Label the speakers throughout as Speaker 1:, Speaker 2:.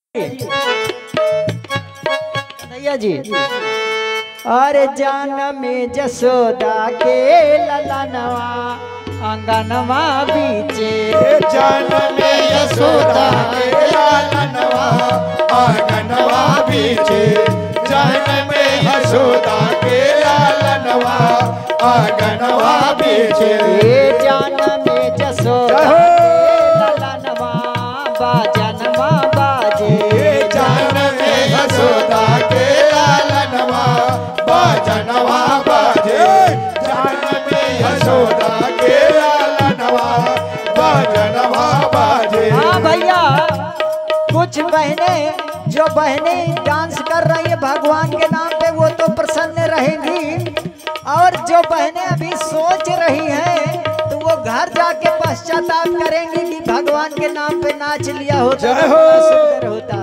Speaker 1: भैया जी अरे जान में जसोदा के ललनवा अंगनवा बीचे
Speaker 2: जन में यशोदा के लालनवा आंगनवा बीचे जन में यशोदा के लालनवा आंगनवा बीचे
Speaker 1: ए जान में जसोदा के ललनवा बाजनवा बाजे
Speaker 2: जन में यशोदा के लालनवा बाजनवा बाजे जन में यशोदा के लालनवा बाजनवा बाजे
Speaker 1: हाँ भैया कुछ बहनें जो बहनें डांस कर रही है भगवान के नाम पे वो तो प्रसन्न रहेंगी और जो बहनें अभी सोच रही हैं तो वो घर जाके पश्चाताप करेंगी कि भगवान के नाम पे नाच लिया होता
Speaker 2: जय
Speaker 1: तो
Speaker 2: हो।
Speaker 1: कितना सुंदर होता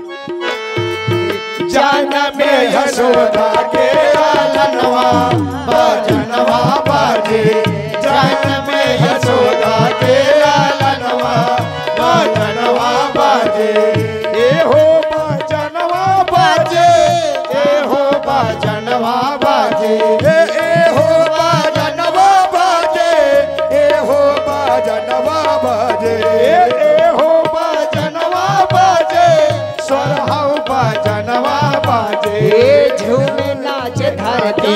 Speaker 2: जन में यशोदा के लालनवा बाजनवा बाजे जन में यशोदा के लालनवा बाजनवा बाजे ए हो बाजनवा बाजे ए हो बाजनवा बाजे ए ए हो बाजनवा बाजे ए हो बाजनवा बाजे ए ए हो बाजनवा बाजे स्वर हौ बाजनवा बाजे
Speaker 1: ए झूमे नाच धरती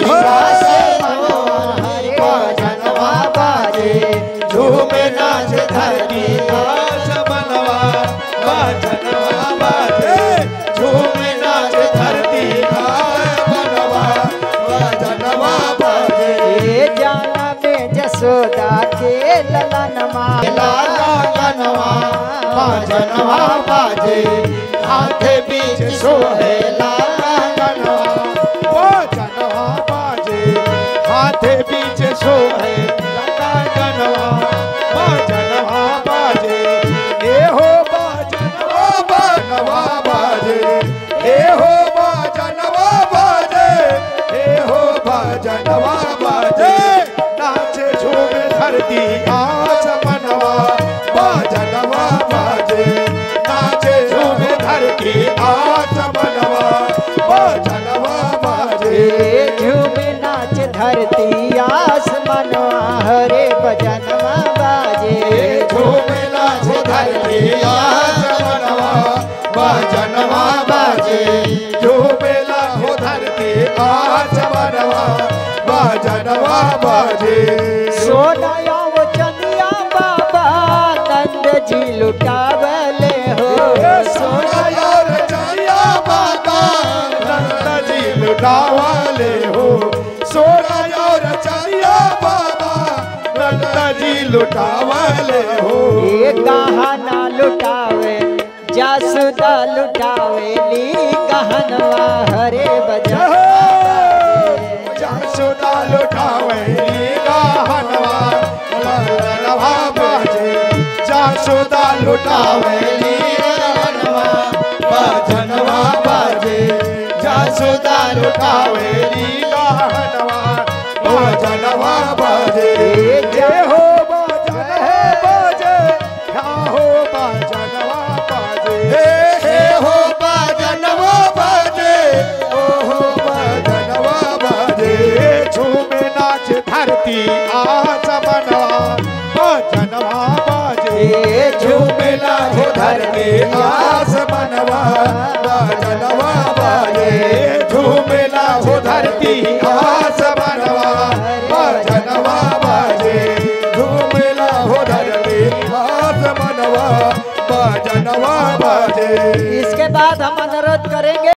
Speaker 1: आसमान हरे
Speaker 2: बाजनवा बाजे झूमे नाच धरती नाच बनवा बाजनवा बाजे झूमे नाच धरती नाच बनवा बाजनवा बाजे
Speaker 1: ए जाना में जसोदा के ललनमा
Speaker 2: लाला गनवा बाजनवा बाजे हाथे बीच सोहे लाला गनवा बाजनवा बाजे हाथे बीच सोहे लाला गनवा बाजनवा बाजे ए हो बाजनवा बाजनवा बाजे ए हो बाजनवा बाजे ए हो बाजनवा बाजे नाचे झूमे धरती आस मनवा बाजनवा बाजे नाचे झूमे धरती आस मनवा बाजनवा बाजे
Speaker 1: ए झूमे नाच धरती आसमानवा हरे बजनवा बाजे
Speaker 2: झूमे नाच धरती आस मनवा बाजनवा बाजे झूमे नाच धरती आस मनवा बाजनवा बाजे
Speaker 1: सोनाया वो चंदिया बाबा नंद जी लुटावले हो
Speaker 2: सोना यार चलिया बाबा नंद जी लुटावाले हो सोना यार चलिया बाबा नंद जी लुटावाले हो
Speaker 1: ए कहा ना लुटावे जासुदा लुटावे ली कहनवा हरे बजनवा
Speaker 2: जासुदा लुटावे गाहनवा ललनवा बाजे जासुदा लुटावे गाहनवा बाजनवा बाजे जासुदा लुटावे गाहनवा बाजनवा बाजे जय हो बाजनवा बाजे क्या हो बाजनवा बाजे हे हे हो बाजनवा बाजे ओ हो बाजनवा बाजे झूमे नाच धरती आस मनवा बाजनवा बाजे
Speaker 1: ए
Speaker 2: झूमे नाच धरती आस मनवा बाजनवा बाजे झूमे नाच धरती आस मनवा बाजनवा बाजे झूमे नाच धरती आस मनवा बाजनवा बाजे
Speaker 1: इसके बाद हम अनुरोध करेंगे